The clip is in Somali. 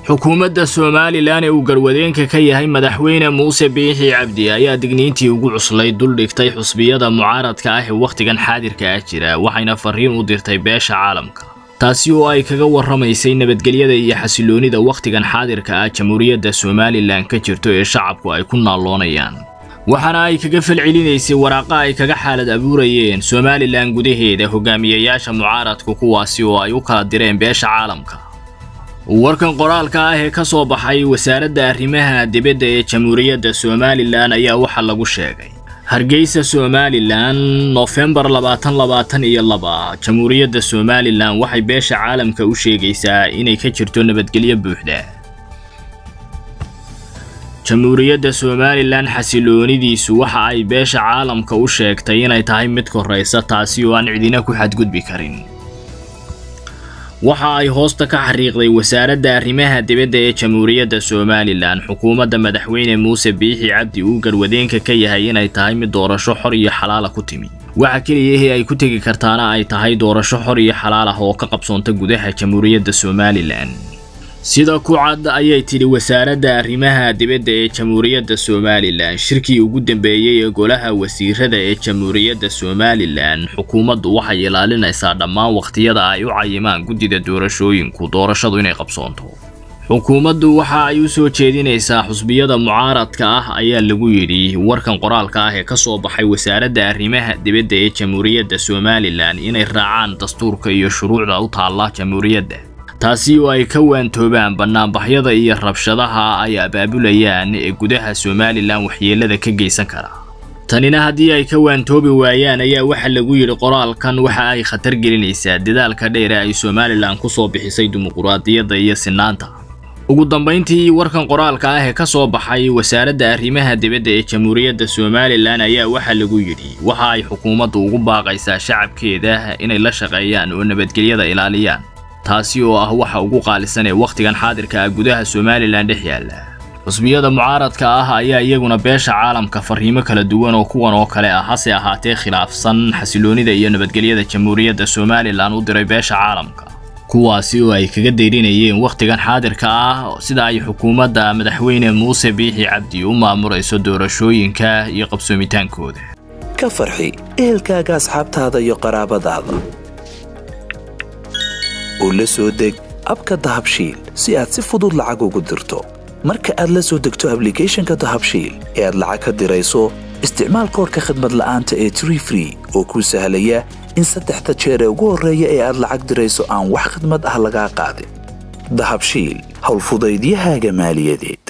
xukuumadda somalilan ee uu garwadeenka ka yahay madaxweyne muuse biixi cabdi ayaa digniintii ugu cuslay duldhigtay xusbiyada mucaaradka ah ee wakhtigan xaadirka ah jira waxayna fariin u dirtay beesha caalamka taasi oo ay kaga warramaysay nabadgelyada iyo xasiloonida wakhtigan xaadirka ah jamhuuriyadda somalilan ka jirto ee shacabku ay ku naalloonayaan waxaana ay kaga falcelinaysay waraaqa ay kaga xaalad abuurayeen somalilan gudaheeda hogaamiyayaasha mucaaradku kuwaasi oo ay u kala direen beesha caalamka warkan qoraalka ah ee ka soo baxay wasaaradda arrimaha dibadda ee jamhuuriyadda somalilan ayaa waxaa lagu sheegay hargeysa somalilan nofembar labaatan labaatan iyo laba jamhuuriyadda somalilan waxay beesha caalamka u sheegaysaa inay ka jirto nabadgelyo buuxda jamhuuriyadda somalilan xasiloonidiisu waxa ay beesha caalamka u sheegtay inay tahay mid koraysa taasi oo aan cidina ku xadgudbi karin waxa ay hoosta ka xariiqday wasaaradda arrimaha dibadda ee jamhuuriyadda somalilan xukuumadda madaxweyne muuse biixi cabdi uu garwadeenka ka yahay inay tahay mid doorasho xor iyo xalaala ku timi waxa keliyahii ay ku tegi kartaana ay tahay doorasho xor iyo xalaal ah oo ka qabsoonta gudaha jamhuuriyadda somalilan sida ku cad ayay tidhi wasaaradda arrimaha dibadda ee jamhuuriyadda somalilan shirkii ugu dambeeyey ee golaha wasiirada ee jamhuuriyadda somalilan xukuumaddu waxay ilaalinaysaa dhammaan wakhtiyada ay u cayimaan guddida doorashooyinku doorashadu inay qabsoonto xukuumaddu waxa ay u soo jeedinaysaa xusbiyada mucaaradka ah ayaa lagu yidhi warkan qoraalka ah ee ka soo baxay wasaaradda arrimaha dibadda ee jamhuuriyadda somalilan inay raacaan dastuurka iyo shuruucda u taalla jamhuuriyadda taasi oo ay ka waantoobaan bannaanbaxyada iyo rabshadaha ay abaabulayaan ee gudaha somalilan waxyeelada ka geysan kara tanina haddii ay ka waantoobi waayaan ayaa waxa lagu yidhi qoraalkan waxa ay khatar gelinaysaa dadaalka dheer ee ay somalilan ku soo bixisay dimuquraadiyadda iyo sinaanta ugu dambayntii warkan qoraalka ah ee ka soo baxay wasaaradda arrimaha dibadda ee jamhuuriyadda somalilan ayaa waxa lagu yidhi waxa ay xukuumaddu ugu baaqaysaa shacabkeeda inay la shaqeeyaan oo nabadgelyada ilaaliyaan taasi oo ah waxa ugu qaalisan ee wakhtigan xaadirka ah gudaha somalilan dhex yaalla xusbiyada mucaaradka ah ayaa iyaguna beesha caalamka fariimo kala duwan oo kuwan oo kale ah hase ahaatee khilaafsan xasiloonida iyo nabadgelyada jamhuuriyadda somalilan u diray beesha caalamka kuwaasi oo ay kaga dayrinayeen wakhtigan xaadirka ah sida ay xukuumadda madaxweyne muuse biixi cabdi u maamurayso doorashooyinka iyo qabsoomitaankooda ka farxi ehelkaaga asxaabtaada iyo qaraabadaada oo la soo deg abka dahabshiil si aad si fudud lacag ugu dirto marka aad la soo degto ablicathonka dahabshiil ee aad lacag ka dirayso isticmaal koorka khadmad la'aanta ee tree free oo kuu sahlaya in saddexda jeer ee ugu horreeya ee aad lacag dirayso aan wax khadmad ah lagaa qaadin dahabshiil howlfudaydiyahaaga maaliyadeed